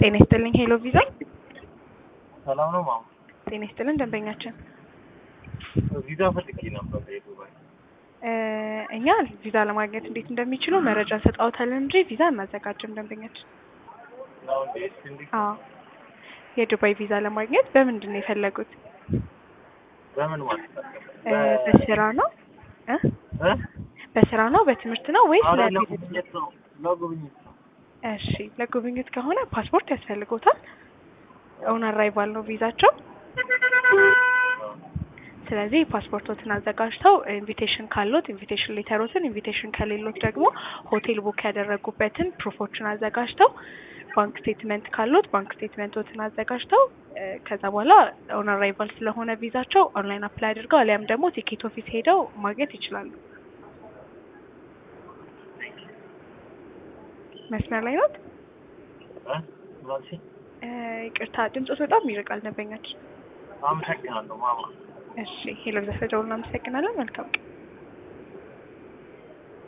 ጤና ይስጥልኝ ሄሎ ቪዛ። ሰላም ነው ማማ? ጤና ይስጥልን ደንበኛችን። ቪዛ ፈልጌ ነበር የዱባይ። እ እኛ ቪዛ ለማግኘት እንዴት እንደሚችሉ መረጃ ሰጣውታለን እንጂ ቪዛ እናዘጋጅም ደንበኛችን። ነው እንዴ? እስኪ እንዴት አዎ የዱባይ ቪዛ ለማግኘት በምንድን ነው የፈለጉት? በምን ማለት ነው? እ በስራ ነው እ እ? በስራ ነው በትምህርት ነው ወይስ ኧረ ለቢዝነስ? ለጉብኝት ነው ለጉብኝት ነው። እሺ ለጉብኝት ከሆነ ፓስፖርት ያስፈልጎታል። ኦን አራይቫል ነው ቪዛቸው። ስለዚህ ፓስፖርቶትን አዘጋጅተው ኢንቪቴሽን ካሎት ኢንቪቴሽን ሌተሮትን፣ ኢንቪቴሽን ከሌሎት ደግሞ ሆቴል ቡክ ያደረጉበትን ፕሩፎችን አዘጋጅተው ባንክ ስቴትመንት ካሎት ባንክ ስቴትመንቶትን አዘጋጅተው እ ከዛ በኋላ ኦን አራይቫል ስለሆነ ቪዛቸው ኦንላይን አፕላይ አድርገው አሊያም ደግሞ ቲኬት ኦፊስ ሄደው ማግኘት ይችላሉ። መስመር ላይ ኖት? እ? ምን አልሽኝ? እ ይቅርታ ድምፆት በጣም ይርቃል ደንበኛችን። አመሰግናለሁ ማማ። እሺ ሄሎ ዘፈደውል እናመሰግናለን። መልካም ቀን